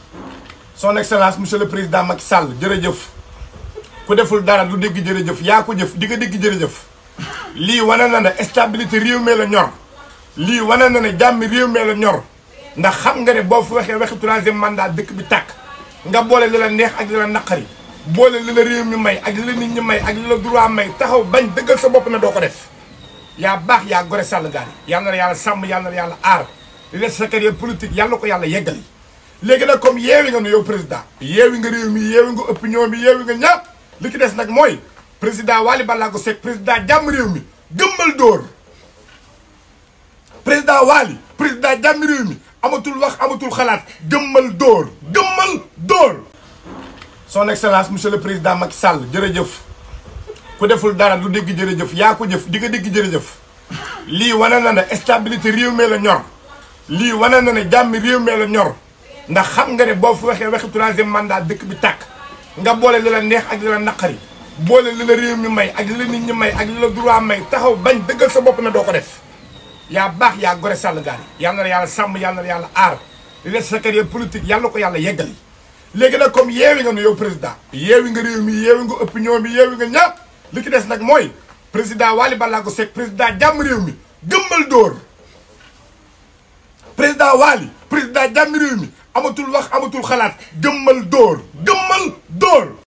son excellence monsieur le président Macky Sall jërëjëf ku deful dara du dégg jërëjëf yaa ko jëf di nga dégg jërëjëf lii wane na ne stabilité réew mi la ñor lii wane na ne jàmmi réew mi la ñor ndax xam nga ne boo fi waxee waxi troisième mandat dëkk bi tàkk nga boole li la neex ak li la naqari boole li la réew mi may ak li la nit ñi may ak li la droit may taxaw bañ dëggal sa bopp na doo ko def yaa baax yaa gore sàll gaar yi yal na la yàlla sàmm yal na la yàlla aar li des sa carrière politique yàlla ko yàlla yeggali léegi nag comme yeewi nga nu yow président yeewi nga réew mi yeewi nga opinion bi yeewi nga ñàpp li ci des nag mooy président Waly Ballago Seck président jàmm réew mi gëmmal dóor président Waly président jàmm réew mi amatul wax amatul xalaat gëmmal dóor gëmmal dóor son excellence monsieur le président Macky Sall jërëjëf ku deful dara du dégg jërëjëf yaa ko jëf di nga dégg jërëjëf lii wane na ne stabilité réew mi la ñor lii wane na ne jàmmi réew mi la ñor ndax xam nga ne boo fi waxee waxi troisième mandat dëkk bi tàkk nga boole li la neex ak li la naqari boole li la réew mi may ak li la nit ñi may ak li la droit may taxaw bañ dëggal sa bopp na doo ko def yaa baax yaa gore sàll gaar yi yal na la yàlla sàmm yal na la yàlla aar li des sa carrière politique yàlla ko yàlla yeggali léegi nag comme yeewi nga nu yow président yeewi nga réew mi yeewi nga opinion bi yeewi nga ñàpp li ci des nag mooy président Waly Ballago Seck président jàmm réew mi gëmmal dóor président Waly président jàmm réew mi amatul wax amatul xalaat gëmmal dóor gëmmal dóor